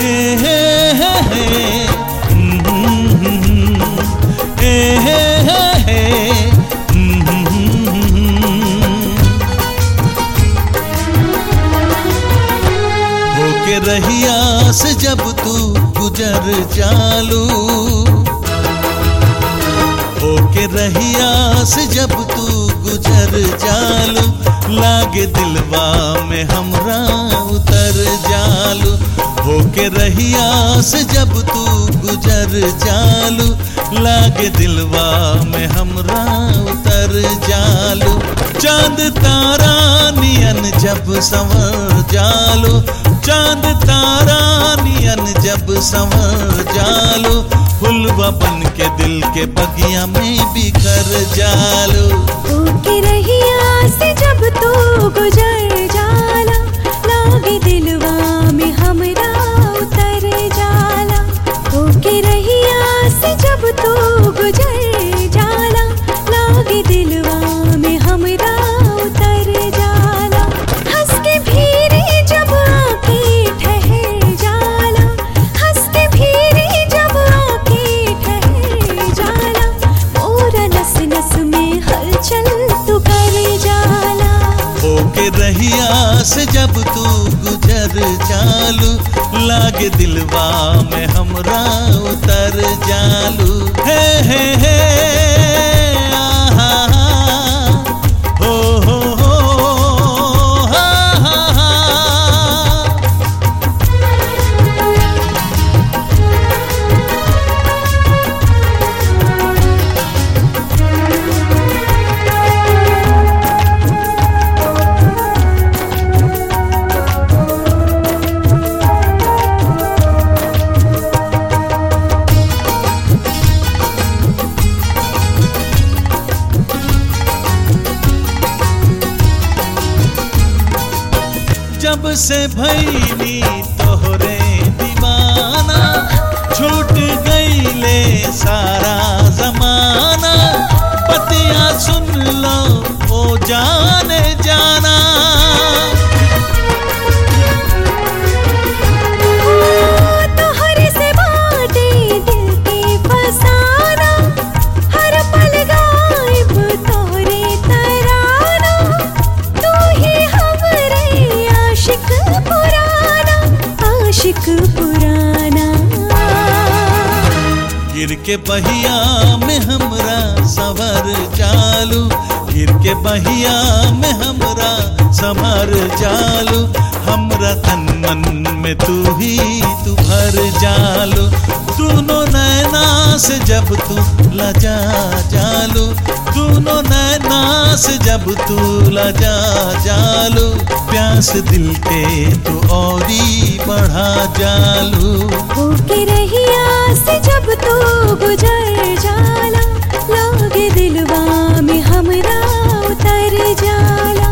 हे हे हे हे हम्म, हे हे हे हे हम्म। होके रहिया से जब तू गुजर चालू होके रहिया से जब तू गुजर चालू लागे दिलवा में हमरा उतर जालू होके रहिया से जब तू गुजर चालू लागे दिलवा में हमरा उतर जालू चांद तारा नियन जब संवर जालू चांद तारा नियन जब संवर जालू फुलवा बन के दिल के बगिया में बिखर जालू होके रहिया से जब तू गुजर जाला लागे दिलवा में हमरा उतर जाला होके रहिया से जब तू गुजर जाला लागे दिलवा में हमरा उतर जाला हंस के भीरे जब आके ठहर जाला हंस के भीरे जब आके ठहर जाला मोरा नस नस में हलचल तू कर जाला होके रहिया से जब तू गुजर चालू लागे दिलवा में हमरा उतर जालू हे हे हे आहा, हो हो हो हा, हा, हा। जब से भैनी तोहरे दीवाना छूट गईले सारा जमाना पतिया सुन लो ओ जाने जाना तोहरे से बाटे दिल के फसाना हर पल गायब तोहरे तराना तू ही हमरे आशिक पुराना आशिक पुराना गिर के बहिया में हमरा सवर चालू गिर के बहिया में हमरा समर चालू हमरा तन मन में तू ही तू भर जालू दोनों नैना से जब तू लजा जालू दोनों नैना से जब तू लजा जालू प्यास दिल के तू औरी बढ़ा जालू होके रहिया से जब तू गुजर जाला लागे दिलवा में हमरा उतर जाला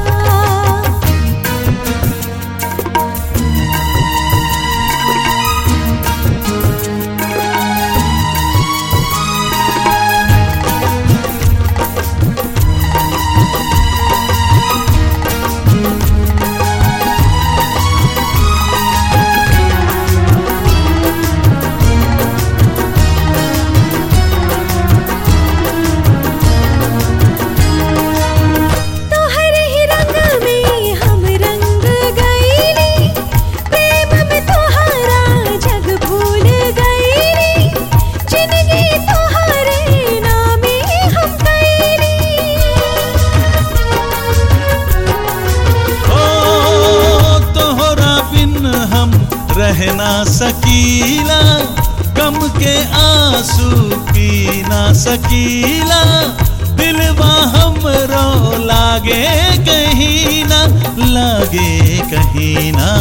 तोहर ही रंग में हम रंग गईली प्रेम में तोहरा जग भूल गईली जिंदगी तोहरे नामे हम गईली ओ तोहरा बिन हम रह ना सकीला गम के आंसू पी ना सकीला दिलवा हमरो लागे कहीं ना लागे कहीं ना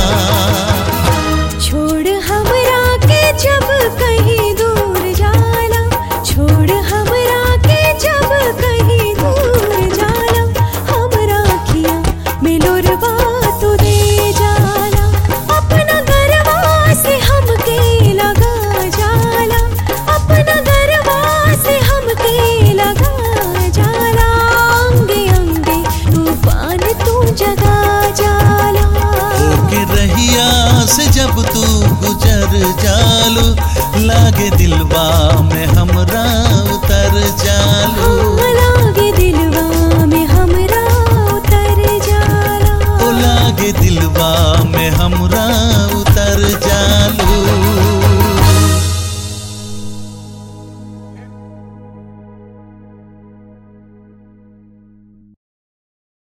छोड़ हमरा के जब कहीं दूर जाला छोड़ हमरा के जब कहीं दूर जाला हमरा खिया मिलोरवा तू दे जाला अपना गरवा से हमके लगा जाला अपना गरवा से हमके लगा जाला अंगे अंगे तूफान तू जगा जाला होके रही दिलवा में हमरा उतर जालू लागे दिलवा में हमरा उतर जाला ओ लागे दिलवा में हमरा उतर